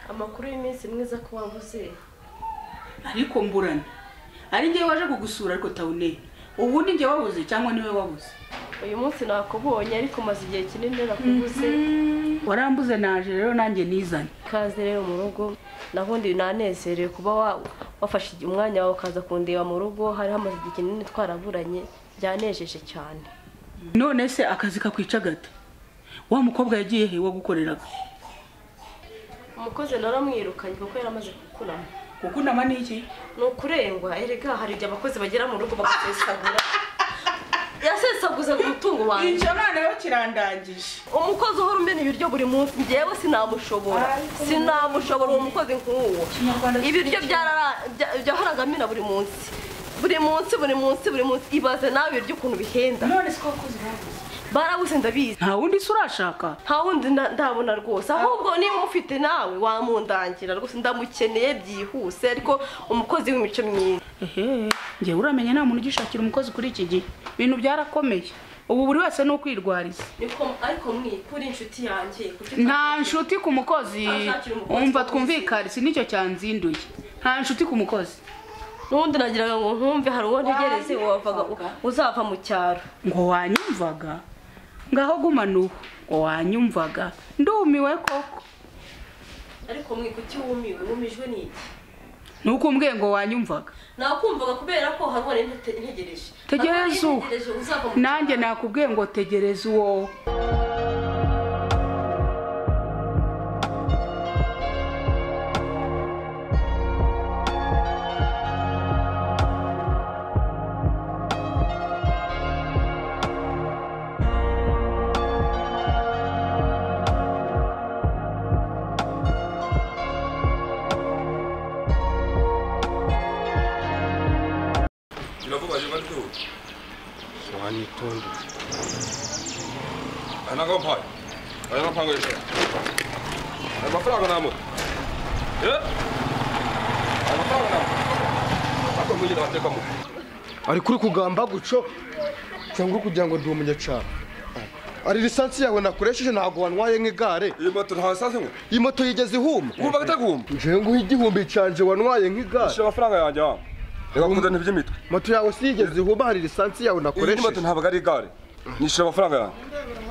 amakuru y'iminsi mwiza ko wabuze ariko mburana ari ngewe waje kugusura ariko tawune ubundi njye wabuze cyangwa niwe wabuze uyu munsi nakubonye ariko umaze igihe kinini nakubuze warambuze naje rero nanjye nizane ikaze rero mu rugo nabundi nanezerewe kuba wa- wafashe igihe- umwanya wawe ukaza kundeba mu rugo hari hamaze igihe kinini twaraburanye byanejeje cyane none se akazi kakwica gate wa mukobwa yagiye he wagukoreraga umukozi naramwirukanye kuko yari amaze kukurama kukunama ni iki ni ukurengwa erega hari igihe abakozi bagera mu rugo bagasesagura yasesaguzaga umutungo wanjye icyo noneho kirandangije umukozi uhora umena ibiryo buri munsi njyewe sinamushobora Ariko- sinamushobora uwo mukozi nk'uwo Kinyarwanda ibiryo byarara- bya- byahoraga amena buri munsi buri munsi buri munsi buri munsi ibaze nawe ibiryo ukuntu bihenda none si ko abakozi babuze barabuze ndabizi nta wundi se urashaka nta wundi nda- ndabona rwose ahubwo niba ufite nawe wamundangira rwose ndamukeneye byihuse ariko umukozi w'imico myiza ehe ngewe uramenye nta muntu ugishakira umukozi kuri iki gihe ibintu byarakomeye ubu buri wese ni ukwirwariza niko ariko mwikuri inshuti yanjye kuki nta nshuti ku mukozi Ashakira umukozi wumva wabuze. twumvikanisi nicyo cyanzinduye nta nshuti ku mukozi n'ubundi nagiraga ngo nkumve hari uwo ntegereze wavaga uzava mu cyaro ngo wanyumvaga ngaho gumana ubu ngo wanyumvaga ndumiwe koko ariko mwikuti wumiwe wumijwe n'iki nukumbwiye ngo wanyumvaga nakumvaga kubera ko hari uwo nari nte- ntegereje Tegereza uwo. Ntegereje uzava mu nanjye nakubwiye ngo tegereza uwo kirakubaje batute wanitonde anakapayo anakapangoesha amafaranga namo amafaranga namo ako mwigenda batekamo ari kuri kugamba guco cyangwa kugira ngo ndi umunyacana ari lisansi yawe nakoresheje ntabwo wantwaye nk'igare iyi moto ntawe sanse ngo iyi moto yigeze ihuma wumva gatakumva njewe nguha igihumbi canje wantwaye shira nk'igare amafaranga yanjye wa reka kuzana iby'imitwe moto yawe si yigeze ihuma hari lisansi yawe iyi moto nakoresheje ntabwo ari igare nyishyura amafaranga yanjye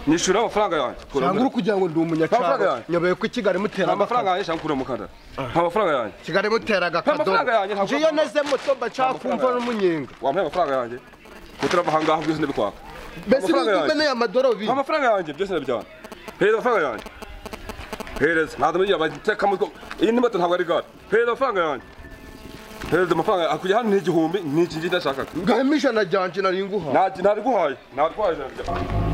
nyishyura amafaranga yanjye cyangwa uri kugira ngo ndi Amafaranga umunyacana yanjye. nyoboye ko ikigali mutera nta mafaranga yanjye cyangwa ukura mukandara nta mafaranga yanjye kigali mutera akadobo amafaranga yanjye ntabwo- ngiyo neze moto mba nshaka amafaranga kumva yanjye. n'umunyenga wampaye amafaranga yanjye mutarava ahangaha byose ndabikwaka mbese Amafaranga yanjye. ntumeneye amadorobiri nta mafaranga yanjye byose ndabijyana hereza amafaranga yanjye hereza ntabwo muri abateka mutwe iyi ni moto ntabwo ari gare hereza amafaranga yanjye hereza amafaranga hakujya hano ni igihumbi ni iki ngiki ndashakaga ngahemo ijana ryanje nari nguhaye nta nariguhaye nariguhaye ijana ryawe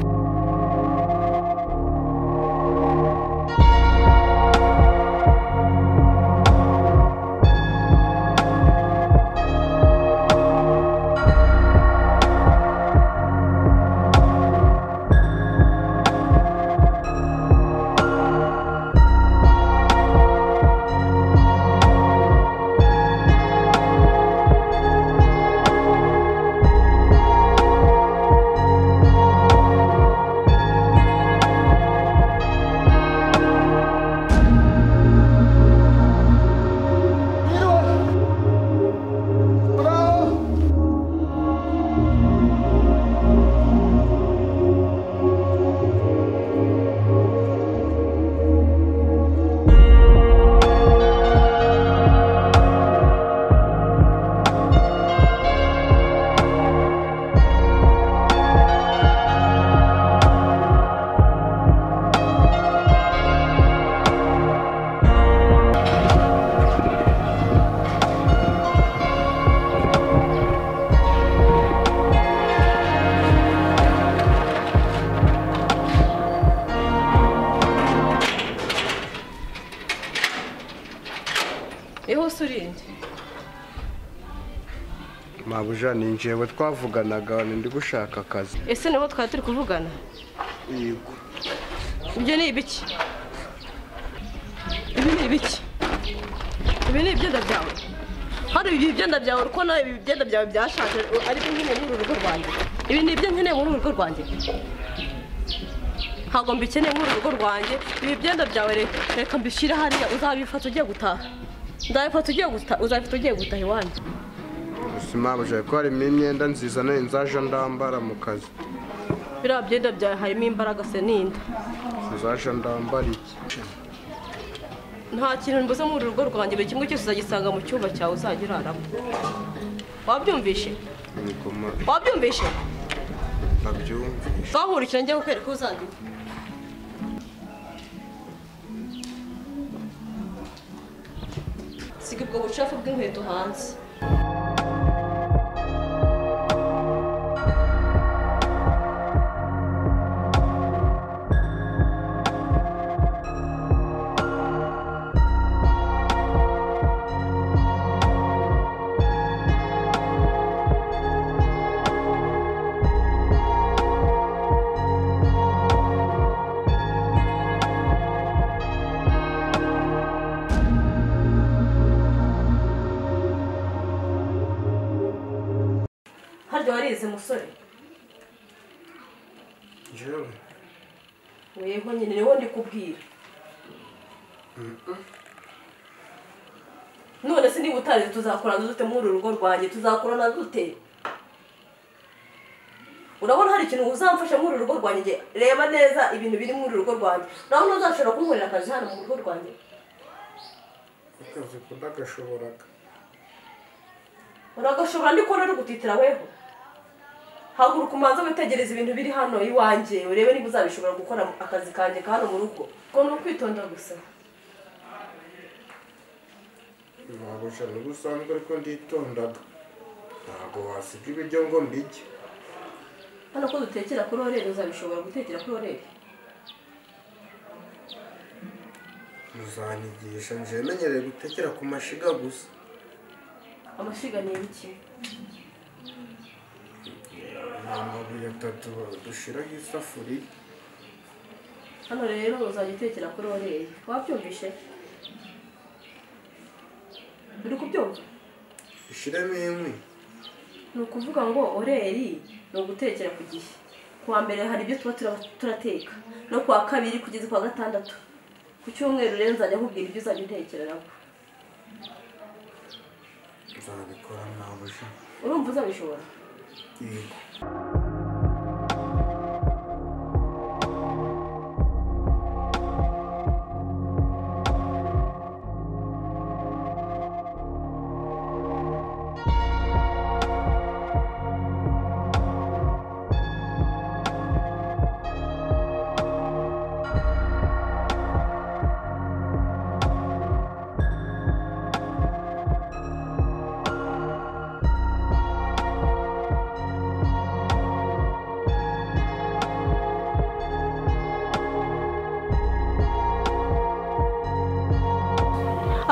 ihuse urinde mabuja ni njyewe twavuganaga ndi gushaka akazi ese nibo twari turi kuvugana yego ibyo ni ibiki ibi ni ibiki ibi ni ibyenda byawe hari ibi byenda byawe kuko nawe ibi byenda byawe byashaje ariko nkeneye muri uru rugo rwanjye ibi ni ibyo nkeneye muri uru rugo rwanjye ntabwo mbikeneye nk'uru rugo rwanjye ibi byenda byawe reka reka mbishyire hariya uzabifata ugiye gutaha nzabifata ugiye gutaha uzabifata ugiye gutaha iwanjye sima bujya ko harimo imyenda nziza nayo nzaje ndambara mu kazi biriya byenda byawe harimo imbaraga se n'inda nzaje ndambara iki nta kintu mbuze muri uru rugo rwanjye buri kimwe cyose uzagisanga mu cyumba cyawe uzajya uraramo wabyumvishe ngoma wabyumvishe ndabyumva twahurikira njya kukwereka uzandika siga ubwo bucafu bw'inkweto hanze harya warize musore njyewe yego nyine niwo ndikubwira none se niba utazi tuzakorana dute muri uru rugo rwanjye tuzakorana dute urabona hari ikintu uzamfasha muri uru rugo rwanjye reba neza ibintu biri muri uru rugo rwanjye urabona uzashobora kunkorera akazi hano mu rugo rwanjye akazi kudagashoboraga uragashobora ndikora ari gutitira weho haguruka umanza witegereza ibintu biri hano iwanjye urebe niba uzabishobora gukora akazi kanjye ka hano mu rugo ko ni ukwitonda gusa ntabwo nibwo usanzwe ariko nditondaga ntabwo wasiga ibiryo ngo mbijye hano ko dutekera kuri orere uzabishobora gutekera kuri orere muzanyigisha njyewe menyereye gutekera ku mashiga gusa amashiga ni ibiki ni amabuye atatu dushyiraho isafuriya hano rero uzajya utekera kuri orere wabyumvishe uri kubyumva dushyiremo inkwi ni ukuvuga ngo oreri ni ugutekera ku gihe ku wa mbere hari ibyo tuba tura- turateka no ku wa kabiri kugeza ku wa gatandatu ku cyumweru rero nzajya nkubwira ibyo uzajya utekereraho nzabikora ntabwo ushaka urumva uzabishobora yego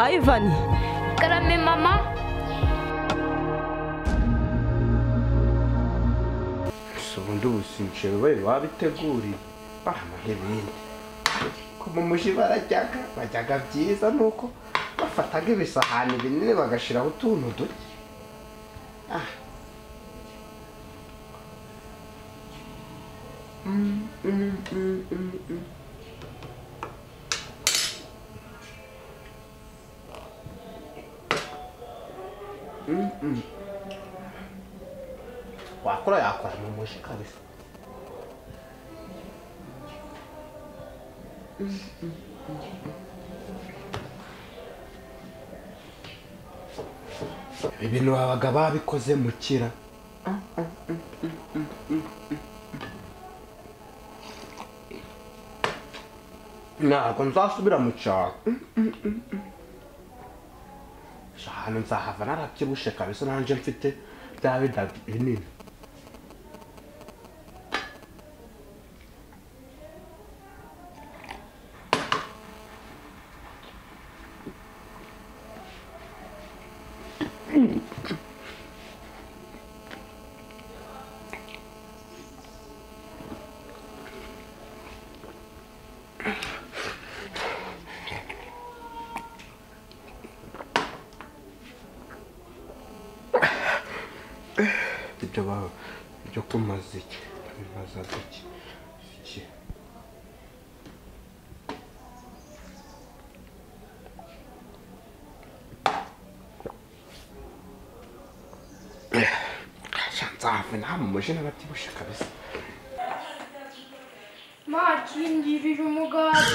ayivani karame mama gusa ubundi ubusincero we wabiteguriye bahana n'ibindi ko mu muji barajyaga bajyaga byiza ni uko bafataga ibisahani binini bagashyiraho utuntu duke Ah. Mm, mm, mm, mm, mm. Mm, mm. wakora yakora mu muji kabisa ibi bintu babaga babikoze mu kira ntabwo nzasubira mu cyaro ahantu nzahava narabyibushye kabisa nanjye mfite bya bida binini ibyo ba ibyo kumaza iki babimaza iki iki nzahava nta muje n'abatibusha kabisa makingirira umugati